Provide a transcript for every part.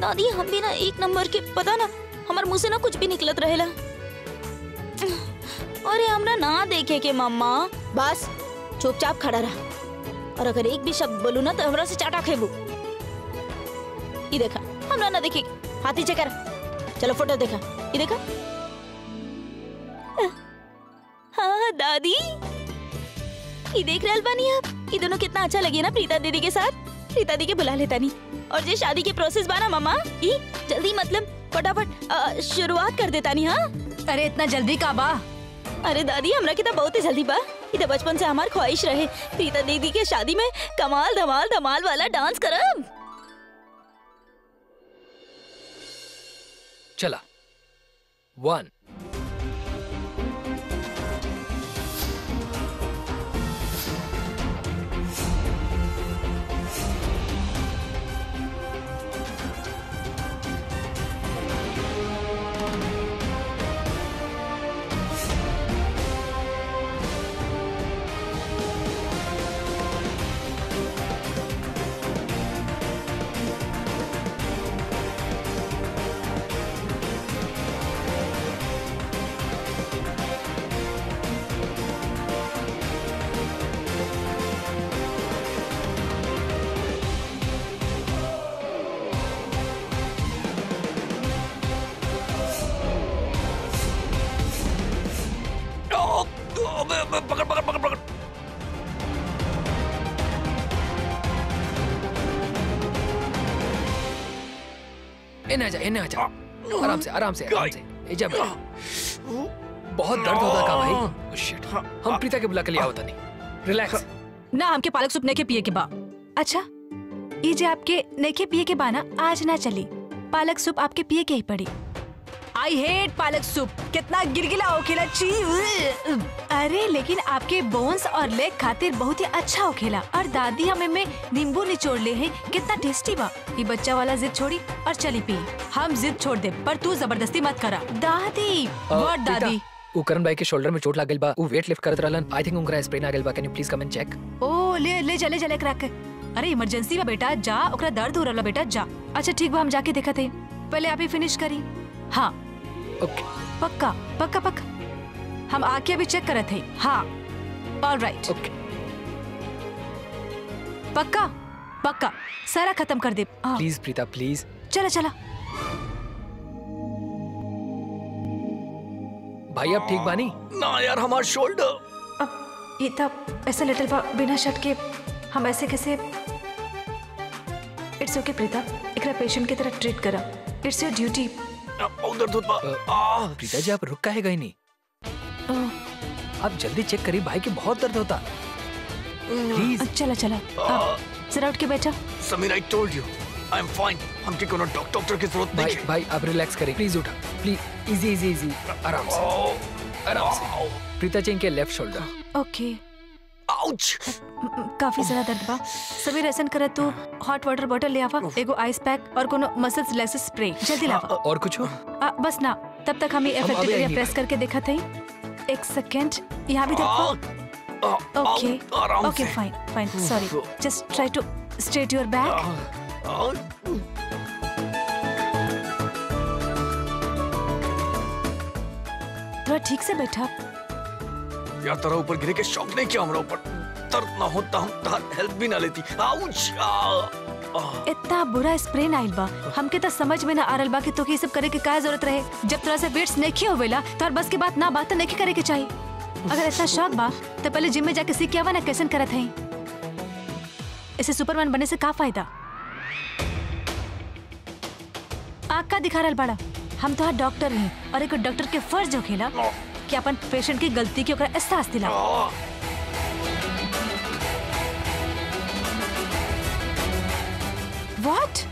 दादी हम भी ना एक नंबर के पता ना हमार मुंह से ना कुछ भी निकलत रहेला अरे हमरा ना देखे के मम्मा बस चुपचाप खड़ा रहा और अगर एक भी शब्द बोलू ना तो हमरा से चाटा खेबू ये देखा हमरा ना देखे हाथ नीचे कर चलो फोटो देखा ये देखा हाँ दादी ये देख रहल बानी आप ये दोनों कितना अच्छा लगे ना प्रीता दीदी के साथ प्रीता दी के बुला लेता नहीं और जे शादी के प्रोसेस बाना मामा ई जल्दी मतलब फटाफट अ, शुरुआत कर देता नहीं हाँ अरे इतना जल्दी का बा अरे दादी हमरा के तो बहुत ही जल्दी बा ये तो बचपन से हमार ख्वाहिश रहे प्रीता दीदी के शादी में कमाल धमाल धमाल वाला डांस करब चला वन पकड़ पकड़ पकड़ पकड़ इन्हें आजा इन्हें आजा आराम से आराम से आराम से ए जा बेटा बहुत दर्द होता का भाई Oh, shit. हम प्रीता के बुला के लिया होता नहीं रिलैक्स ना हमके पालक सूप नेके पिए के बा अच्छा ये जे आपके नेके पिए के बा ना आज ना चली पालक सूप आपके पिए के ही पड़ी आई हेट पालक सूप कितना गिरगिला होखेला ची उह। अरे लेकिन आपके बोन्स और लेग खातिर बहुत ही अच्छा होखेला और दादी हमें में नींबू निचोड़ ले हैं कितना टेस्टी बा ये बच्चा वाला जिद छोड़ी और चली पी हम जिद छोड़ दे पर तू जबरदस्ती मत करा दादी व्हाट दादी वो करण भाई के शोल्डर में चोट लागल बा वो वेट लिफ्ट करत रहलन आई थिंक उनका स्प्रेन आ गेल बा can you please come and check ओ ले ले चले चले करा के अरे इमरजेंसी बा बेटा जा ओकरा दर्द हो रहला बेटा जा अच्छा ठीक बा हम जाके देखत हई पहले आप ही फिनिश करी हाँ ओके पक्का पक्का पक्का हम आके अभी चेक करत हई हाँ ऑल राइट ओके पक्का पक्का सारा खत्म कर दे हाँ प्लीज प्रीता प्लीज चला चला भाई आप ठीक बानी ना यार हमारा शोल्डर अब ये तब ऐसे लिटिल बा बिना शर्ट के हम ऐसे कैसे इट्स ओके प्रीता एकरा पेशेंट की तरह ट्रीट करा इट्स योर ड्यूटी उधर दूध प्रीता जी आप रुक काहे गए नहीं आप जल्दी चेक करिए भाई के बहुत दर्द होता प्लीज चला चला आप जरा उठ के बैठा Sameer I told you I am fine हमके कोनो डॉक्टर डॉक्टर की जरूरत भाई नहीं है भाई आप रिलैक्स करिए प्लीज उठा प्लीज इजी इजी इजी आराम से आराम से प्रीता जी के लेफ्ट शोल्डर ओके आउच काफी ज्यादा दर्द बा समीर ऐसा करे तू हॉट वाटर बॉटल ले आवा एगो आइस पैक और कोनो मसल रिलैक्स स्प्रे जल्दी लावा और कुछ हो आ, बस ना तब तक हम ये हम अफेक्टेड अभी एरिया आएंगे प्रेस भाई। करके देखा थे एक सेकंड यहाँ भी देखो ओके आराम ओके से। Fine fine sorry just try to straight your back थोड़ा ठीक से बैठा यार तेरा ऊपर गिरे के शौक नहीं किया हमरा ऊपर दर्द ना होता हम तार हेल्प भी ना लेती आउच आ, आ, इतना बुरा स्प्रे आइल बा हमके तो समझ में ना आ रहल बा कि तोके ये सब करे के का जरूरत रहे जब तरह से वेट्स नहीं होवेला तो बस के बात ना बात तो नहीं करे के चाहिए अगर इतना शौक बा तो पहले जिम में जाके सीख के आवा ना कैसन करत है इसे सुपरमैन बनने से का फायदा आग का दिखा रहल बाड़ा हम तो डॉक्टर हैं और एक डॉक्टर के फर्ज होखेला कि अपन पेशेंट की गलती के ओकरा एहसास दिला आ, व्हाट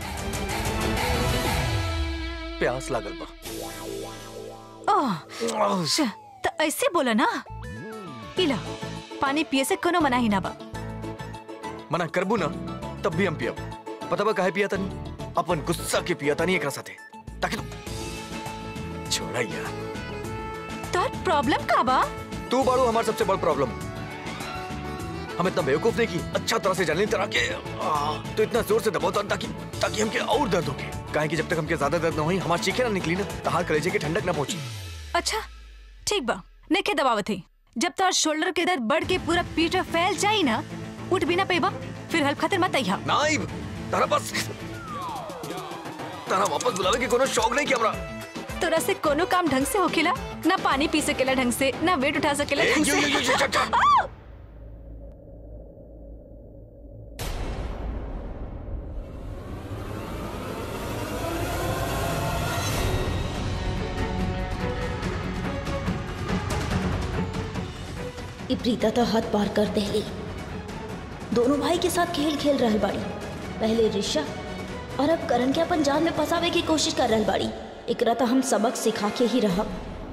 प्यास लागल बा ओह आह, अच्छा, तो ऐसे बोला ना पीला पानी पिए से कोनो मना ही ना बा मना करबू ना तब भी हम पियब पता बा काहे पिया तनी अपन गुस्सा के पिया तनी एकरा साथे ताकि तू छोड़ा यार तो प्रॉब्लम का बा तू बाड़ू हमार सबसे बड़ प्रॉब्लम हम इतना बेवकूफ नहीं की अच्छा तरह से जाने तरह के आ, तो इतना जोर से दबाता ताकि ताकि हमके और दर्द होके काहे कि जब तक हमके ज्यादा दर्द न होई हमार चीखे ना निकली ना तो हार कलेजे के ठंडक ना पहुंची अच्छा ठीक बा नेके दबावत है जब तोर शोल्डर के दर्द बढ़ के पूरा पीठ में फैल जाई ना उठ भी ना पेबा फिर हेल्प खातिर मत आइहा नाइब तारा बस तारा वापस बुलावे के कोनो शौक नहीं किया हमरा तोरा से कोनो काम ढंग से होखेला ना पानी पी सकेला ढंग से ना वेट उठा सकेला ए, ढंग यो, यो, यो, से यो, चल, चल। आ! ई प्रीता तो हद पार कर देली दोनों भाई के साथ खेल खेल रहल बाड़ी पहले ऋषभ और अब करण के अपन जान में फंसावे की कोशिश कर रहल बाड़ी एकरा तो हम सबक सिखा के ही रहब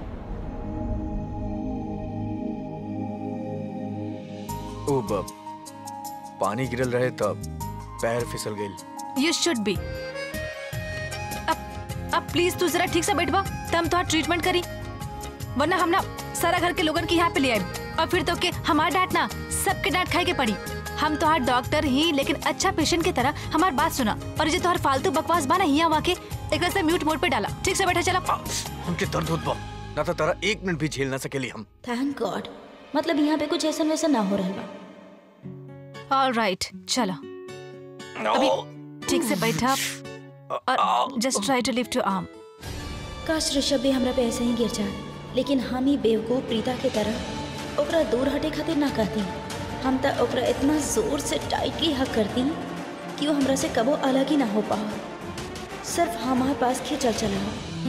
ओ बब पानी गिरल रहे तब पैर फिसल गई यू शुड बी अब अब प्लीज तू जरा ठीक से बैठबा तम तो ट्रीटमेंट करी वरना हम ना सारा घर के लोगन के यहाँ पे ले आए और फिर तो के हमार डांट ना सबके डांट खाए के पड़ी हम तो हर डॉक्टर ही लेकिन अच्छा पेशेंट की तरह हमार बात सुना और जो तोहर फालतू बकवास बा ना हिया वाके एक से म्यूट मोड पे डाला ठीक से बैठा चला आ, हमके दर्द होत बा ना तो तारा एक मिनट भी झेल ना सकेली हम थैंक गॉड मतलब यहाँ पे कुछ ऐसा वैसा ना हो रहल बा ऑल राइट चलो अभी ठीक से बैठा और just try to lift your arm काश ऋषभ भी हमरा पे ऐसे ही गिर जाए लेकिन हम ही बेवकूफ प्रीता के तरह ओकरा दूर हटे खातिर ना कहती हम तो ओकरा इतना जोर से टाइटली हक करती कि वो हमरा से कबो अलग ही ना हो पाओ सिर्फ हमारे पास खींचल चला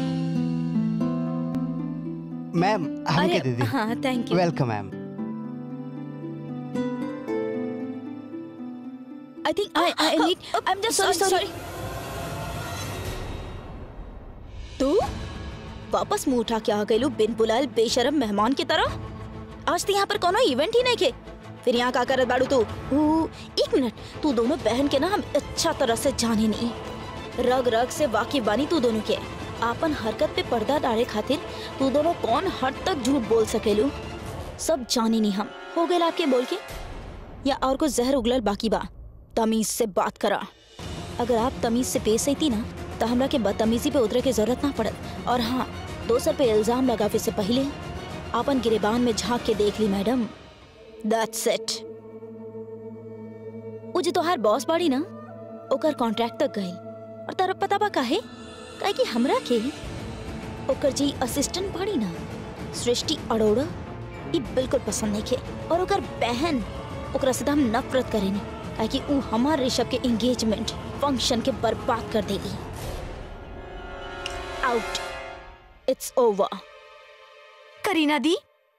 मैम हमके दे दी हाँ thank you welcome ma'am I think I I need I am just sorry sorry तू वापस मुंह उठा के आ गई बिन बुलाए बेशरम मेहमान की तरह आज तो यहाँ पर कोनो इवेंट ही नहीं के फिर यहाँ का करत बाड़ू तू ऊ, एक मिनट तू दोनों बहन के ना हम अच्छा तरह से जाने नहीं रग रग से वाकिफ बानी तू दोनों के आपन हरकत पे पर्दा डाले खातिर तू दोनों कौन हद तक झूठ बोल सकेलू सब जाने नहीं हम हो गए आपके बोल के या और कुछ जहर उगलल बाकी बा तमीज से बात करा अगर आप तमीज से पेश आई ना तो हमरा के बदतमीजी पे उतरे की जरूरत ना पड़त और हाँ दोसर पे इल्जाम लगावे से पहले आपन गिरेबान में झांक के देख ली मैडम दैट्स इट वो जो तोहार बॉस बाड़ी ना ओकर कॉन्ट्रैक्ट तक गई और तारा पता बा काहे काहे कि हमरा के ओकर जी असिस्टेंट बाड़ी ना सृष्टि अरोड़ा ई बिल्कुल पसंद नहीं खे और ओकर बहन ओकरा से तो हम नफरत करेनी काहे कि ऊ हमार ऋषभ के एंगेजमेंट फंक्शन के बर्बाद कर देगी आउट इट्स ओवर करीना दी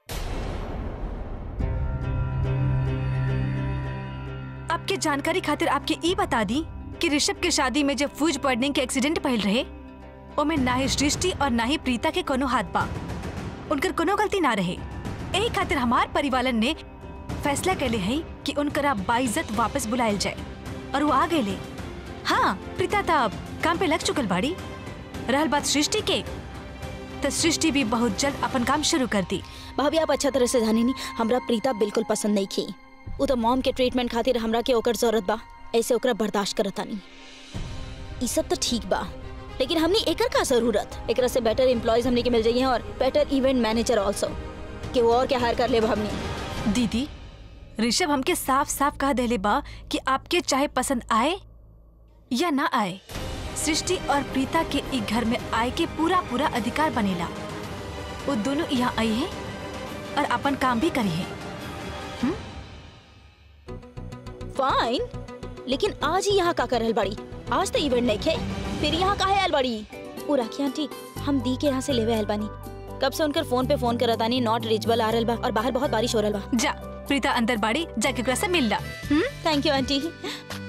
आपके जानकारी खातिर आपके ई बता दी कि ऋषभ के शादी में जब फूज पड़ने के एक्सीडेंट पहल रहे ओमे ना ही सृष्टि और ना ही प्रीता के कोनो हाथ बा उनकर कोनो गलती ना रहे यही खातिर हमार परिवालन ने फैसला कैले है कि उनकरा बाइज्जत वापस बुलायल जाए और वो आ गए हाँ प्रीता तब काम पे लग चुकल बाड़ी रहल बात सृष्टि के तो सृष्टि भी बहुत जल्द अपन काम शुरू कर दी भाभी आप अच्छा तरह से जाने नी हमरा प्रीता बिल्कुल पसंद नहीं की उ तो मॉम के ट्रीटमेंट खातिर हमरा के ओकर जरूरत बा ऐसे ओकरा बर्दाश्त करता नहीं ई सब तो ठीक बा लेकिन हमने एकर का जरूरत एकरा से बेटर एम्प्लॉयज हमने के मिल जाइए और बेटर इवेंट मैनेजर आल्सो कि वो और क्या हायर कर ले हमने दीदी ऋषभ हमके साफ साफ कह देले बा कि आपके चाहे पसंद आए या ना आए सृष्टि और प्रीता के ई घर में आए के पूरा पूरा अधिकार बनेला वो दोनों यहाँ आई है और अपन काम भी करी है फाइन लेकिन आज ही यहाँ का करल बड़ी आज तो इवेंट नहीं खे फिर यहाँ का है अलबड़ी ओ राखी आंटी हम दी के यहाँ से लेवे आयल बानी कब से उनकर फोन पे फोन करत आनी नॉट रीचबल आ रहल बा और बाहर बहुत बारिश हो रहल बा जा प्रीता अंदर बाड़ी जाके ओकरा से मिल ला हम्म थैंक यू आंटी